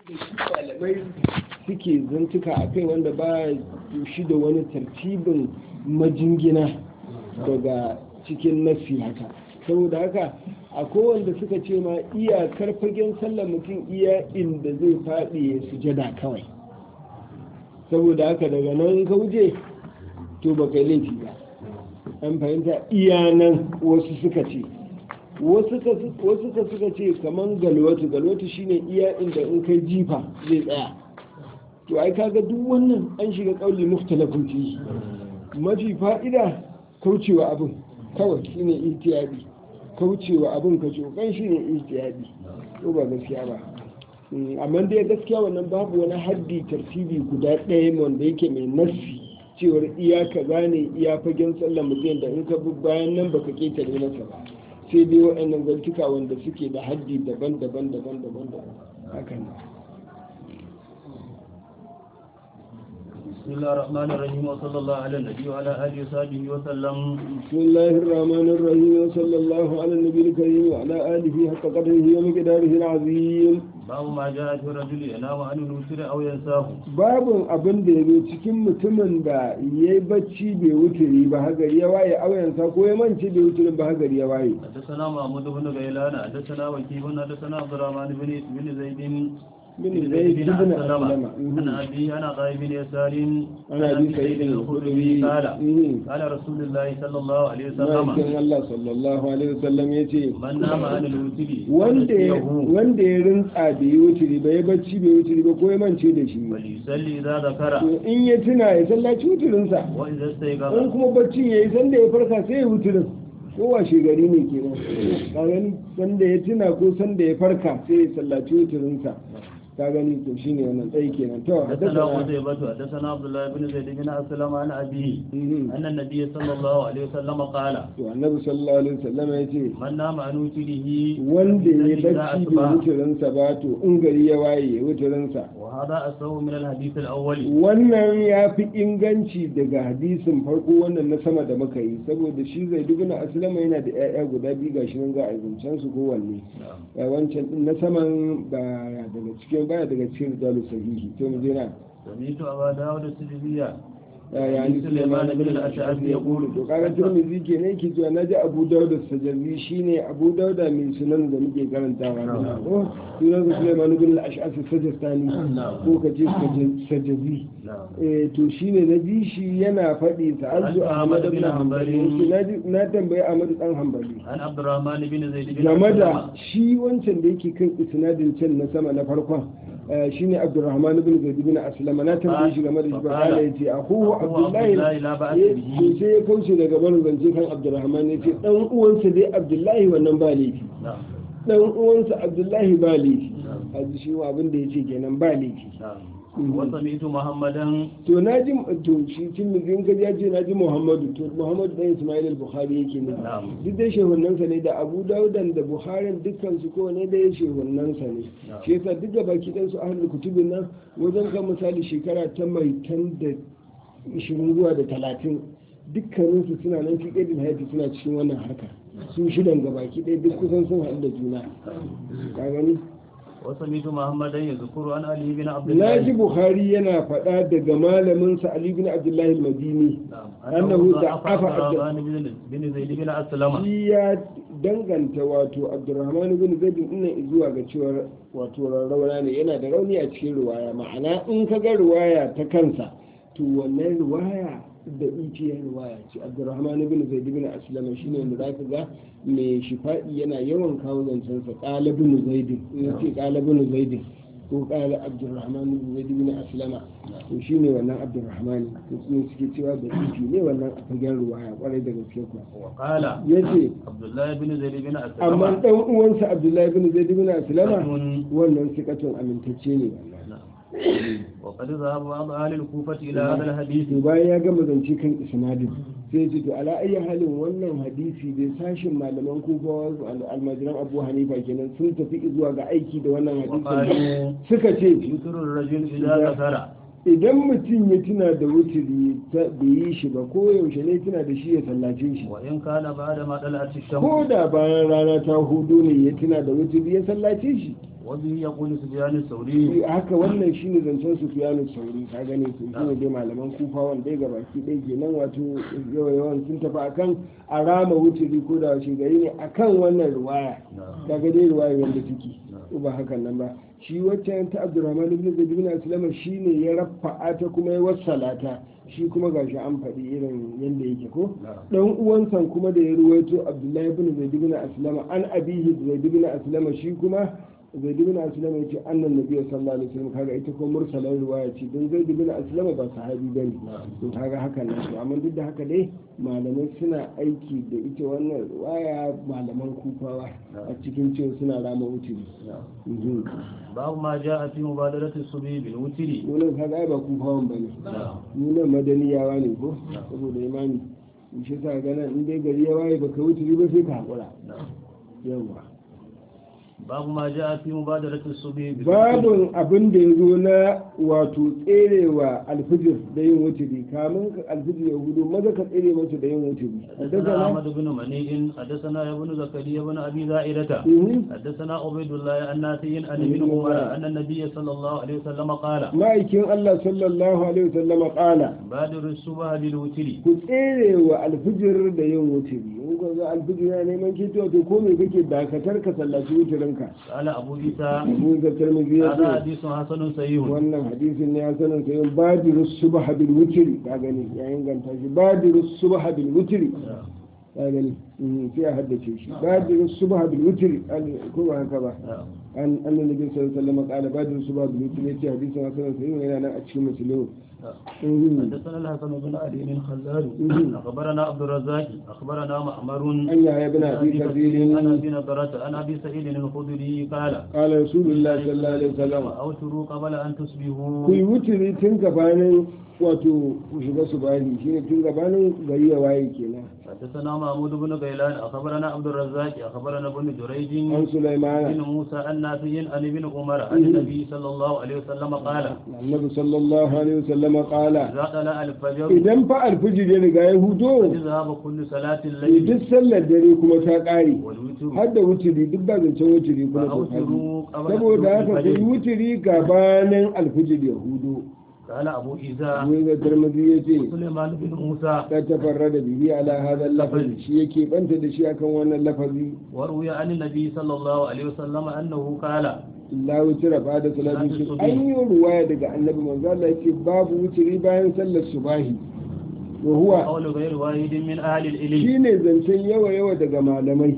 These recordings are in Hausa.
malamai suke zantuka a kai wanda ba shi da wani tartibin majingina daga cikin nasi haka saboda haka a wanda suka ce ma iyakar fagen sallar mutum iya inda zai faɗi ya sujada kawai saboda haka daga nan ka wuce to ba kai laifi ba an fahimta iya nan wasu suka ce wasu ka suka ce kamar galwatu galwatu shine iya inda in kai jifa zai tsaya to ai kaga duk wannan an shiga kauli mukhtalafin fi mafi fa'ida kaucewa abin kawai shine ihtiyadi kaucewa abin ka cokan shine ihtiyadi ko ba gaskiya ba amma dai gaskiya wannan babu wani haddi tartibi guda ɗaya wanda yake mai nassi cewar iya kaza ne iya fagen sallar mutum da in ka bi bayan nan baka ketare masa ba sai dai waɗannan zantuka wanda suke da haddi daban-daban daban-daban daban haka ne بسم الله الرحمن الرحيم وصلى الله على النبي وعلى اله وصحبه وسلم بسم الله الرحمن الرحيم وصلى الله على النبي الكريم وعلى اله حق قدره ومقداره العظيم باب ما جاء في الرجل ينام عن الوتر او ينساه babin abin da ya zo cikin mutumin da ya yi bacci bai wuturi ba hagari ya waye auyansa ko ya mance bai wuturin ba hagari ya waye حدثنا محمود بن غيلان حدثنا وكيع حدثنا عبد الرحمن بن بن زيد بن زيد بن أسلم أسلم عن أبي عن عطاء بن يسار عن أبي سعيد الخدري قال مم. قال رسول الله صلى الله عليه وسلم ma'aikin Allah sallallahu alaihi wasallam ya ce من نام عن الوتر wanda ya فنسيه wanda ya rintsa bai yi wuturi ba ya bacci bai wuturi ba ko ya mance da shi وليصلي إذا ذكر to in ya tuna ya sallaci wuturinsa وإذا in استيقظ kuma baccin ya yi sanda ya farka sai ya wuturin ko washe gari ne kenan ka gani sanda ya tuna ko sanda ya farka sai ya sallaci wuturinsa ka gani to shine wannan tsayi kenan to حدثنا haddasa قتيبة حدثنا عبد الله بن زيد بن أسلم عن أبيه Mhm. أن النبي صلى الله عليه وسلم قال to annabi sallallahu alaihi wasallam ya ce من نام عن وتره wanda ya فليصلي إذا bacci bai أصبح. wuturinsa ba to in gari ya waye ya wuturinsa وهذا أسوأ من الحديث الأول wannan ya fi inganci daga hadisin farko wannan na sama da muka yi saboda shi zai dubuna aslama yana da 'ya'ya guda biyu gashi nan za a zancen su kowanne نعم. ya wancan din na saman ba daga cikin baya daga cikin rijalu sahihi to mu je na سمعت أبا داود السجزية ya yani Sulaiman ibn al-Ash'ab ya kulu to kaga Tirmidhi kenan yake cewa naji Abu Dawud as-Sajzi shine Abu Dawud mai sunan da muke karantawa ko sunan Sulaiman ibn al-Ash'ab as-Sajistani ko kace Sajzi نعم eh to shine na ji shi yana faɗi sa'altu Ahmad ibn Hanbali na ji- na tambayi Ahmad dan Hanbali عن عبد الرحمن بن زيد بن game da أسلم shi wancan da yake kan isnadin can na sama na farkon eh, shine Abdurrahman ibn Zaid ibn Aslama na tambaye shi game da shi ba Faqala. kala yace akuhu أخوه Abdullahi Abdullahi la ba'as eh, bihi. to sai ya kauce daga barin zance kan Abdurrahman yace dan uwansa dai Abdullahi wannan ba laifi نعم dan uwansa Abdullahi ba laifi نعم aji shi ma abin da yace kenan ba laifi نعم Mhm. وسمعت محمدا to na ji to shi cin mizin ka ya ce na ji muhammadu to muhammadu dan ismail al-bukhari yake ne Na'am. duk dai shehunansa ne da abu daudan da buharin dukkan su ko ne dai shehunansa ne Na'am. shi yasa duk gaba ki su ahlul kutubin nan wajen kan misali shekara ta mai tan da 20 zuwa da 30 dukkanin su suna nan fi kadin hayati suna cikin wannan harka su shidan gaba ki dai duk kusan sun haɗu da juna ka gani وسمعت محمدا يذكر عن علي بن عبد na الله ji bukhari yana faɗa daga malaminsa ali bin abdullahi al-madini نعم أنه أنه ضعف ضعف عبد- عبد الرحمن بن- بن زيد بن أسلم shi ya danganta wato abdurrahman bin zaid din zuwa ga cewa wato rauna ne yana da rauni a cikin ruwaya ma'ana in ka ga ruwaya ta kansa to wannan ruwaya da ita ruwaya ce abdurrahman bin zaid bin aslam shine wanda zaka ga mai shifa'i yana yawan kawo zancen sa qala bin zaid in yace qala bin zaid ko qala abdurrahman bin zaid bin aslama to shine wannan abdurrahman to su suke cewa da ita ne wannan a fagen ruwaya kwarai da gaske kuwa وقال yace عبد الله بن زيد بن amma أسلم dan uwansa abdullahi bin zaid bin aslama ثقة. wannan sikatun amintacce ne wallahi نعم. وقد ذهب بعض أهل الكوفة إلى هذا الحديث to bayan ya gama zance kan isnadin sai ya ce to ala ayyi halin wannan hadisi bai sashin malaman kufa almajiran abu hanifa kenan sun tafi zuwa ga aiki da wannan hadisin وقالوا suka ce يذكر الرجل إذا ذكر idan mutum ya tuna da wuturi ta bai yi shi ba ko yaushe ne tuna da shi ya sallace shi وإن كان بعد ما طلعت ko الشمس da bayan rana ta hudu ne ya tuna da wuturi ya sallace shi وبه يقول سفيان الثوري haka wannan shine zancen Sufyanu Sauri ka gane su shine dai malaman Kufa wanda ga baki dai kenan wato yawa yawan sun tafi akan arama wuturi ko da shi gari ne akan wannan riwaya kaga dai riwaya wanda take ko ba hakan nan ba shi wacce ta Abdurrahman ibn Zaid ibn Aslam shine ya rafa'a ta kuma ya wassalata shi kuma gashi an faɗi irin yadda yake ko dan uwansa kuma da ya ruwaito Abdullahi ibn Zaid ibn Aslam an abihi Zaid ibn Aslam shi kuma zaid bin aslam ya ce annan nabi sallallahu alaihi wasallam kaga ita ko mursalan riwaya ce don zaid bin aslam ba sahabi bane to kaga haka ne to amma duk da haka dai malamai suna aiki da ita wannan riwaya malaman kufawa a cikin cewa suna rama wuturi باب ما جاء في مبادرة الصبي بالوتر wannan kaga ai ba kufawan bane nunan madaniyawa ne ko saboda imani shi sa gana in dai gari ya waye baka wuturi ba sai ka hakura yawa babu ma ja fi mubadaratul subhi bi babun abin da ya zo na wato tserewa alfijir da yin wuturi kamun alfijir ya hudu maza ka tsere masa da yin wuturi حدثنا أحمد بن منيع حدثنا ابن زكريا بن أبي زائدة Mhm. حدثنا عبيد الله عن نافع عن ابن عمر أن النبي صلى الله عليه وسلم قال ma'aikin Allah sallallahu alaihi wasallama kala بادر الصبح بالوتر ku tsere wa alfijir da yin wuturi in ka ga alfijir ya neman kito to ko me kake dakatar ka sallaci wuturinka قال أبو عيسى abu ga tirmidhi ya هذا ce حديث حسن صحيح wannan hadisin ne ya sanin sai badiru subha bil wutri ka gani ya inganta shi badiru subha bil wutri ka gani mm, sai a haddace shi badiru subha bil wutri al- ko ba haka ba an annabi sallallahu alaihi wasallam kala badiru subha bil wutri yace hadisin hasan sai yana nan a cikin muslim Mhm. حدثنا الحسن بن علي بن خلاد Mhm. أخبرنا عبد الرزاق أخبرنا معمر an yahya ibn abi عن kathir أبي نضرة عن أبي سعيد الخدري قال قال رسول الله صلى الله عليه وسلم أوتروا قبل أن تصبحوا ku yi wuturi tun gabanin wato ku shiga su bani shine tun gabanin gari ya waye kenan حدثنا محمود بن غيلان أخبرنا عبد الرزاق أخبرنا ابن جريج an sulaimana بن موسى عن نافع عن ابن عمر عن النبي صلى الله عليه وسلم قال annabi sallallahu alaihi wasallam qala إذا طلع الفجر idan fa alfijir ya riga ya hudo فذهب كل صلاة to الليل duk sallar dare kuma ta kare والوتر har da wuturi duk ba zancen wuturi kuma ta kare فأوتروا قبل saboda haka ku yi الفجر wuturi gabanin alfijir ya hudo قال أبو عيسى wai ga tarmazi ya ce سليمان بن موسى ta tafarra da bihi ala hadha lafazi shi yake banta da shi akan wannan lafazi وروي عن النبي صلى الله عليه وسلم أنه قال la wutira ba da salatu su an yi ruwaya daga annabi manzo Allah yace babu wuturi bayan sallar subahi wa huwa قول غير واحد من أهل العلم shine zancen yawa yawa daga malamai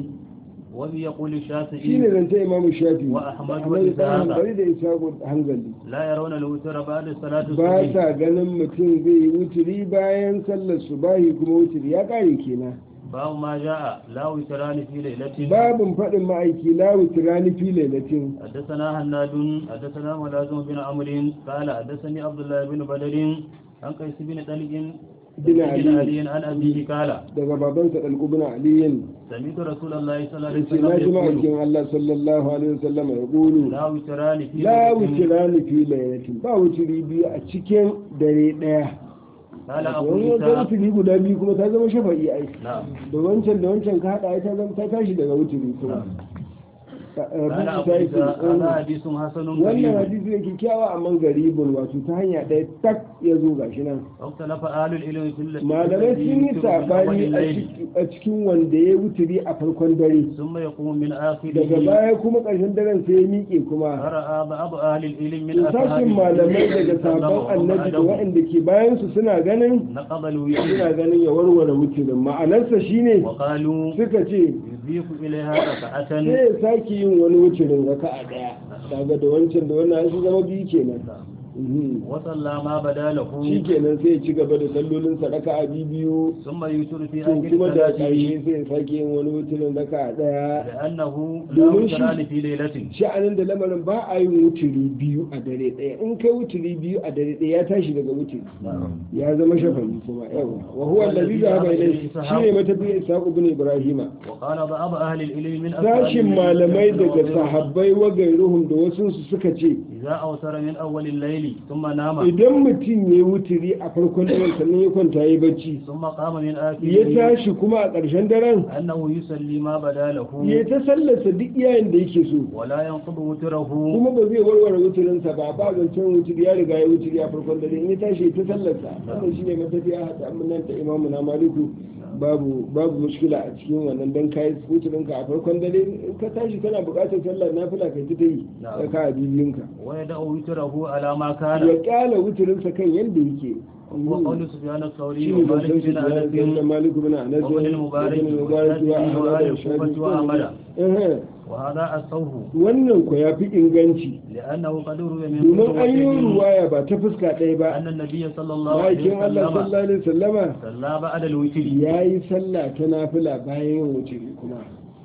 وبي يقول shine الشافعي zancen imamu shafi Wa Ahmad Ahmad wa dan Ishaq. hanbali da isabu hanzali لا يرون الوتر بعد صلاة ba الصبح sa ganin mutum zai yi wuturi bayan sallar subahi kuma wuturi ya kare kenan باب ما جاء لا وتران في ليلة babin faɗin ma'aiki la wutirani fi lailatin حدثنا هناد حدثنا ملازم بن عمرو قال حدثني عبد الله بن بدر عن قيس بن طلق بن علي. علي عن أبيه قال daga babansa dalqubna aliyin سمعت رسول الله صلى الله عليه yace na ji وسلم يقول ma'aikin Allah sallallahu alaihi wasallam ya gulu لا وتران في la ليلة wutirani fi lailatin ba wuturi biyu a cikin dare daya قال أبو wani wata عيسى wuturi guda biyu kuma ta zama shafa'i ai نعم da wancan da wancan ka haɗa ta zama ta tashi daga wuturi kuma قال Rabi أبو ta عيسى هذا yi حديث حسن wannan غريب hadisi ne kyakkyawa amma garibin wato ta hanya ɗaya tak ya zo gashi nan واختلف أهل العلم في ال- malamai الذي sun yi يوتر من أول saɓani a الليل ciki- a cikin wanda ya wuturi a farkon dare ثم يقوم من daga آخره baya kuma ƙarshen daren sai ya miƙe kuma فرأى بعض أهل العلم من sashin malamai daga sabon annabi da waɗanda ke bayansu suna ganin نقض الوتر suna ganin ya warware wuturin ma'anarsa shine وقالوا suka ce يضيف إليها ركعة sai ya sake yin wani wuturin raka'a ɗaya daga da wancan da wannan su zama biyu kenan Mhm. وصلى ما بدا له shi kenan sai ya ci gaba da sallolinsa raka'a biyu biyu ثم يوتر في to آخر kuma da صلاته ƙarshe sai ya sake yin wani wuturin raka'a ɗaya لأنه لا domin shi- وتران في ليلة sha'anin da lamarin ba a yin wuturi biyu a dare ɗaya in kai wuturi biyu a dare ɗaya ya tashi daga wuturi ya zama shafa'i kuma yawa wa huwa allazi zahaba ilayhi shine matafiya ishaq ibn ibrahima وقال بعض أهل العلم من أصحاب sashin النبي malamai صلى الله daga عليه وسلم sahabbai wa gairuhum da wasu su suka ce إذا أوتر من أول الليل الليل ثم نام idan mutum ya wuturi a farkon daren sannan ya kwanta ya bacci ثم قام من ya آخره tashi kuma a ƙarshen daren أنه يصلي ما بدا له ya ta sallarsa duk iyayen da yake so ولا ينقض وتره kuma ba zai warware wuturinsa ba ba zancen wuturi ya riga ya wuturi a farkon dare in ya tashi ya ta sallarsa wannan shine matafiya hada nan ta imamu na maliku babu babu mushkila a cikin wannan dan kai wuturinka a farkon dare in ka tashi kana buƙatar sallar nafila kai ta yi Na'am. ka a bibiyinka ويدع وتره على ما ya كان kyala wuturinsa kan yadda yake وقول سفيان الثوري shi ne ومالك zancen بن su da أنس malik bin anas وابن المبارك ibn mubarak wa والشافعي ahmad وآل wa shafi الكوفة وأحمد eh وهذا الصوف wannan ko ya fi inganci لأنه قد روي من domin an yi كتب ruwaya ba ta fuska ɗaya ba أن النبي صلى الله عليه ma'aikin Allah وسلم sallallahu alaihi wasallama صلى بعد الوتر ya yi sallah ta nafila bayan yin wuce kuma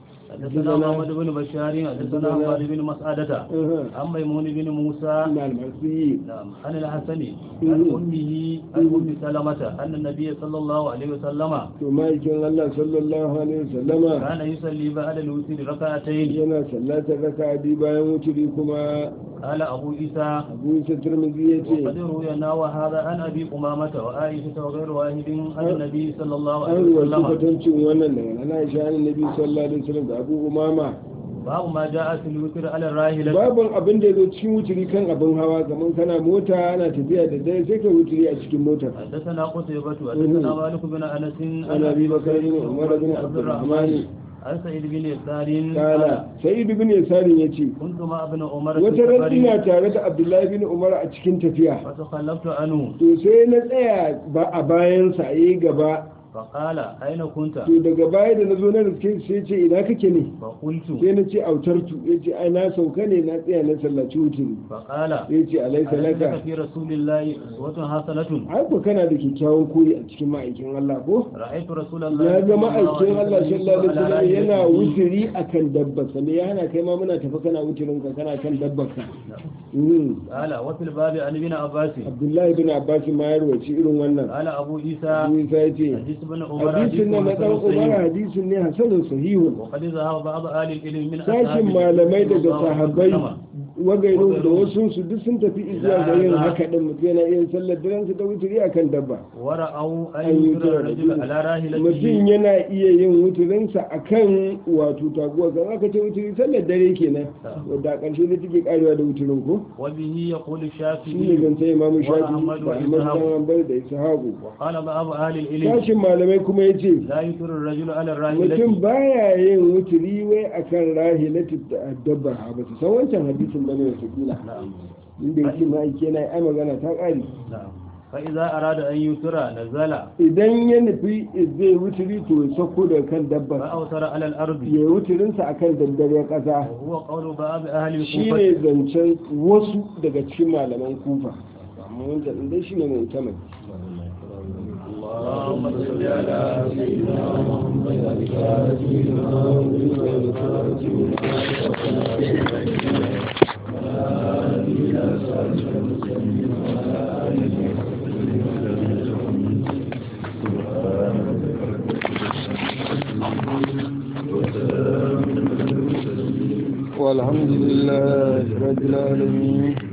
حدثنا محمد بن بشار حدثنا محمد بن مسعدة عن ميمون بن موسى na almasi نعم عن الحسن عن أمه عن أم سلمة أن النبي صلى الله عليه وسلم to ma'aikin Allah sallallahu alaihi wasallama كان يصلي بعد الوتر ركعتين yana sallatar raka'a biyu bayan wuce kuma قال أبو عيسى abu isa turmizi ya ce وقد روينا وهذا عن أبي أمامة وعائشة وغير واحد عن النبي صلى الله عليه an ruwaci وسلم kwatancin wannan daga nana aisha an nabi sallallahu alaihi wasallam da abu umama باب ما جاء في الوتر على الراحلة babban abin da ya zo cikin wuturi kan abin hawa kamar kana mota ana tafiya da dare sai ka wuturi a cikin motar حدثنا قتيبة حدثنا مالك بن أنس عن ابي بكر بن عمر بن عبد الرحمن عن سعيد بن يسار قال سعيد بن يسار yace كنت مع ابن عمر في wata ran ina سفر tare da abdullahi bin umar a cikin tafiya فتخلفت عنه to sai na tsaya ba a bayansa a yi gaba فقال أين كنت to daga baya da na zo na riske sai ce ina kake ne فقلت sai na ce autartu ya ce ai na sauka ne na tsaya na sallaci wuturi فقال ya ce alaisa أليس laka في رسول الله أسوة حسنة ai ko kana da kyakkyawan koyi a cikin ma'aikin Allah ko رأيت رسول الله ya ga صلى الله ma'aikin عليه Allah sallallahu alaihi وسلم wasallam على yana راحلته. wuturi akan dabbarsa me ya hana kai ma muna tafi kana wuturin ka kana kan dabbarka Mm. قال وفي الباب عن ابن عباس Abdullahi bin Abbas ma ya rawaci irin wannan قال أبو عيسى Abu Isa ya ce حديث ابن عمر hadisin nan na dan حسن Umar صحيح. hadisin ne hasanun sahihun وقد ذهب بعض أهل العلم من sashin malamai daga sahabbai wagairu da wasu su duk sun tafi zuwa ga yin haka din mutum yana iya sallar daren su da wuturi akan dabba ورأوا أن an yi يترى الرجل على mutum راحلته yana iya yin wuturinsa a kan wato taguwa kan aka ce wuturi sallar dare kenan wadda a ƙarshe da take karewa da wuturin ko وبه يقول shi ne الشافعي zance imamu shafi وأحمد da ahmad وإسحاق. dan hanbal da ishaku وقال بعض أهل العلم sashin malamai kuma ya ce لا يترى الرجل على mutum الراحلة baya yin wuturi wai akan rahilatu dabba ba su san wancan hadisin bane wata kila نعم inda yake ma'aiki yana ai magana ta ƙari نعم فإذا أراد أن يترى نزل idan ya nufi zai wuturi to ya sauko daga kan dabba فأوتر على الأرض ya yi wuturinsa a kan daddare ƙasa وهو قول بعض أهل shi الكوفة ne zancen wasu daga cikin malaman kufa amma wancan ɗin dai shi ne mai tamar اللهم صل على سيدنا والحمد لله رب العالمين